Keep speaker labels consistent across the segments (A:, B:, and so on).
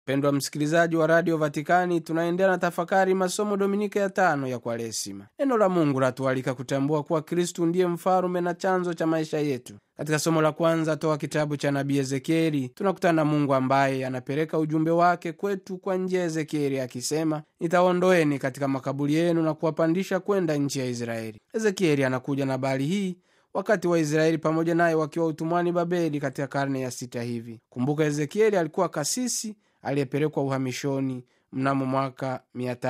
A: mpendwa msikilizaji wa radio vatikani tunaendelea na tafakari masomo dominika ya tano ya kwaresima neno la mungu latualika kutambua kuwa kristu ndiye mfalume na chanzo cha maisha yetu katika somo la kwanza toa kitabu cha nabii ezekieli tunakutana na mungu ambaye anapeleka ujumbe wake kwetu kwa njia ya ezekieli akisema nitaondoeni katika makaburi yenu na kuwapandisha kwenda nchi ya israeli ezekieli anakuja na habari hii wakati waisraeli pamoja naye wakiwa utumwani babeli katika karne ya sita hivi kumbuka ezekieli alikuwa kasisi aliyepelekwa uhamishoni mnamo mwaka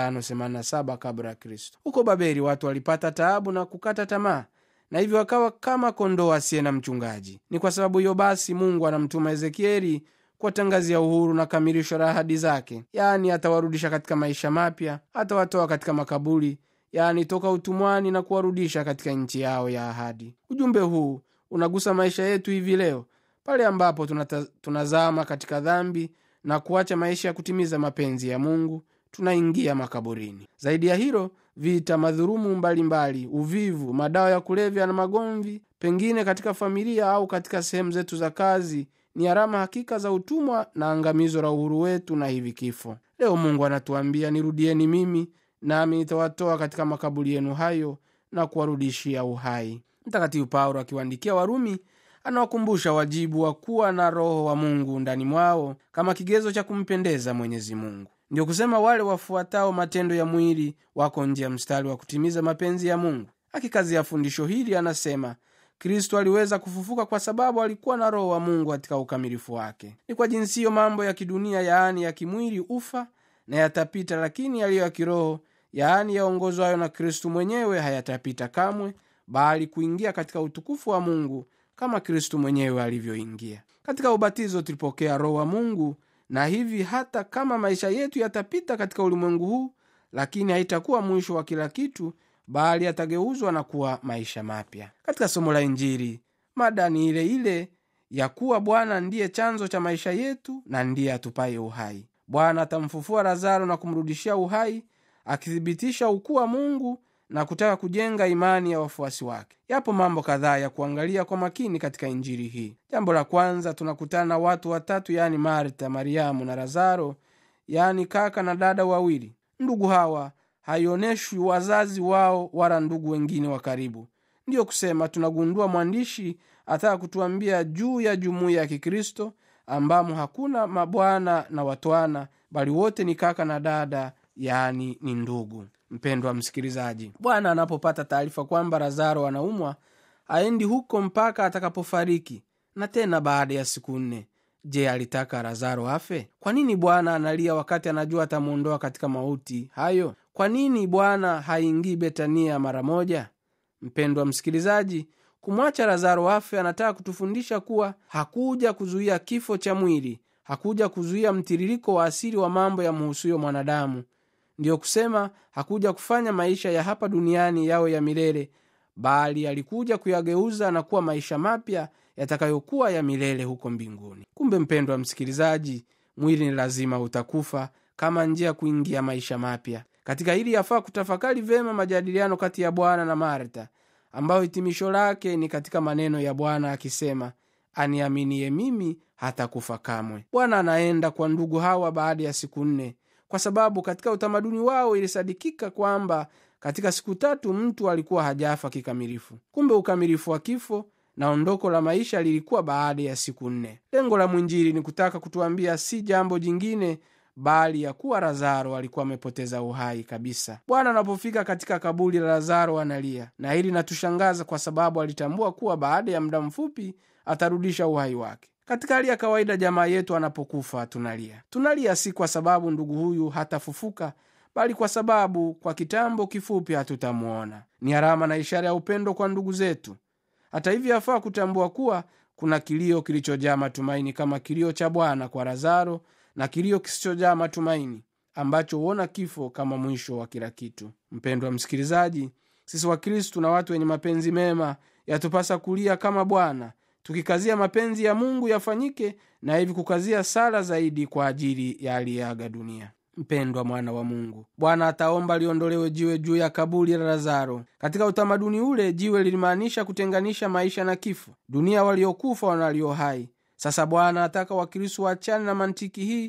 A: 587 kabla ya kristo huko babeli watu walipata taabu na kukata tamaa na hivyo wakawa kama kondoo asiye na mchungaji ni kwa sababu hiyo basi mungu anamtuma ezekieli kuwatangazia uhuru na kamilisho la ahadi zake yaani atawarudisha katika maisha mapya atawatoa katika makaburi yaani toka utumwani na kuwarudisha katika nchi yao ya ahadi ujumbe huu unagusa maisha yetu hivi leo pale ambapo tunata, tunazama katika dhambi na kuacha maisha ya kutimiza mapenzi ya mungu tunaingia makaburini zaidi ya hilo vita madhurumu mbalimbali uvivu madawa ya kulevya na magomvi pengine katika familia au katika sehemu zetu za kazi ni alama hakika za utumwa na angamizo la uhuru wetu na hivi kifo leo mungu anatuambia nirudieni mimi nami nitawatoa katika makaburi yenu hayo na kuwarudishia uhai mtakatifu paulo akiwaandikia warumi anawakumbusha wajibu wa kuwa na roho wa mungu ndani mwao kama kigezo cha kumpendeza mwenyezi mungu ndio kusema wale wafuatao matendo ya mwili wako nje ya mstari wa kutimiza mapenzi ya mungu akikazia fundisho hili anasema kristo aliweza kufufuka kwa sababu alikuwa na roho wa mungu katika ukamilifu wake ni kwa jinsi hiyo mambo ya kidunia yaani ya kimwili ufa na yatapita lakini yaliyo ya kiroho yaani yaongozwayo na kristu mwenyewe hayatapita kamwe bali kuingia katika utukufu wa mungu kama kristu mwenyewe alivyoingia katika ubatizo tulipokea roho wa mungu na hivi hata kama maisha yetu yatapita katika ulimwengu huu lakini haitakuwa mwisho wa kila kitu bali yatageuzwa na kuwa maisha mapya katika somo la injili mada ni ile ile ya kuwa bwana ndiye chanzo cha maisha yetu na ndiye atupaye uhai bwana atamfufua lazaro na kumrudishia uhai akithibitisha ukuu wa mungu na kutaka kujenga imani ya wafuasi wake yapo mambo kadhaa ya kuangalia kwa makini katika injili hii jambo la kwanza tunakutana na watu watatu yaani marta mariamu na lazaro yaani kaka na dada wawili ndugu hawa haioneshwi wazazi wao wala ndugu wengine wa karibu ndiyo kusema tunagundua mwandishi ataka kutuambia juu ya jumuiya ya kikristo ambamo hakuna mabwana na watwana bali wote ni kaka na dada yaani ni ndugu mpendwa msikilizaji bwana anapopata taarifa kwamba lazaro anaumwa aendi huko mpaka atakapofariki na tena baada ya siku nne je alitaka lazaro afe kwa nini bwana analia wakati anajua atamwondoa katika mauti hayo kwa nini bwana haingii betania mara moja mpendwa msikilizaji kumwacha lazaro afe anataka kutufundisha kuwa hakuja kuzuia kifo cha mwili hakuja kuzuia mtiririko wa asili wa mambo ya mhusuyo mwanadamu ndiyo kusema hakuja kufanya maisha ya hapa duniani yawe ya milele bali alikuja kuyageuza na kuwa maisha mapya yatakayokuwa ya milele huko mbinguni kumbe mpendwa msikilizaji mwili ni lazima utakufa kama njia ya kuingia maisha mapya katika hili yafaa kutafakari vyema majadiliano kati ya bwana na marta ambayo hitimisho lake ni katika maneno ya bwana akisema aniaminie mimi hatakufa kamwe bwana anaenda kwa ndugu hawa baada ya siku nne kwa sababu katika utamaduni wao ilisadikika kwamba katika siku tatu mtu alikuwa hajafa kikamilifu kumbe ukamilifu wa kifo na ondoko la maisha lilikuwa baada ya siku nne lengo la mwinjili ni kutaka kutuambia si jambo jingine bali ya kuwa lazaro alikuwa amepoteza uhai kabisa bwana anapofika katika kaburi la lazaro analia na hili natushangaza kwa sababu alitambua kuwa baada ya muda mfupi atarudisha uhai wake katika hali ya kawaida jamaa yetu anapokufa tunalia tunalia si kwa sababu ndugu huyu hatafufuka bali kwa sababu kwa kitambo kifupi hatutamwona ni alama na ishara ya upendo kwa ndugu zetu hata hivyo yafaa kutambua kuwa kuna kilio kilichojaa matumaini kama kilio cha bwana kwa lazaro na kilio kisichojaa matumaini ambacho huona kifo kama mwisho wa kila kitu mpendwa msikilizaji sisi wakristu na watu wenye mapenzi mema yatupasa kulia kama bwana tukikazia mapenzi ya mungu yafanyike na hivi kukazia sala zaidi kwa ajili ya aliyeaga dunia mpendwa mwana wa mungu bwana ataomba liondolewe jiwe juu ya kaburi la lazaro katika utamaduni ule jiwe lilimaanisha kutenganisha maisha na kifo dunia waliokufa na walio hai sasa bwana ataka wakristo waachane na mantiki hii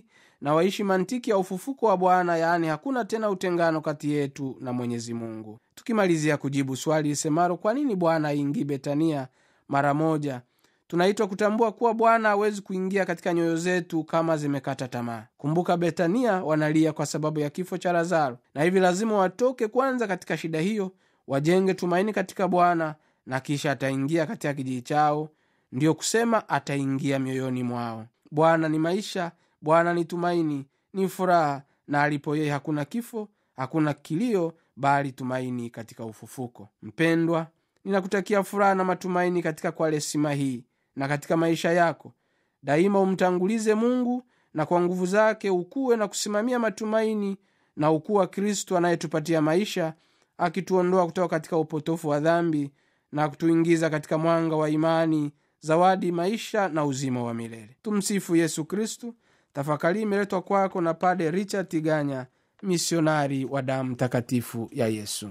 A: na waishi mantiki ya ufufuko wa bwana yaani hakuna tena utengano kati yetu na mwenyezi mungu tukimalizia kujibu swali lisemalo kwa nini bwana aingii betania mara moja tunaitwa kutambua kuwa bwana hawezi kuingia katika nyoyo zetu kama zimekata tamaa kumbuka betania wanalia kwa sababu ya kifo cha lazaro na hivi lazima watoke kwanza katika shida hiyo wajenge tumaini katika bwana na kisha ataingia katika kijiji chao ndiyo kusema ataingia mioyoni mwao bwana ni maisha bwana ni tumaini ni furaha na alipo yeye hakuna kifo hakuna kilio bali tumaini katika ufufuko mpendwa ninakutakia furaha na matumaini katika kwaresima hii na katika maisha yako daima umtangulize mungu na kwa nguvu zake ukuwe na kusimamia matumaini na ukuu wa kristo anayetupatia maisha akituondoa kutoka katika upotofu wa dhambi na kutuingiza katika mwanga wa imani zawadi maisha na uzima wa milele tumsifu yesu kristu tafakari imeletwa kwako na pade richard tiganya misionari wa damu takatifu ya yesu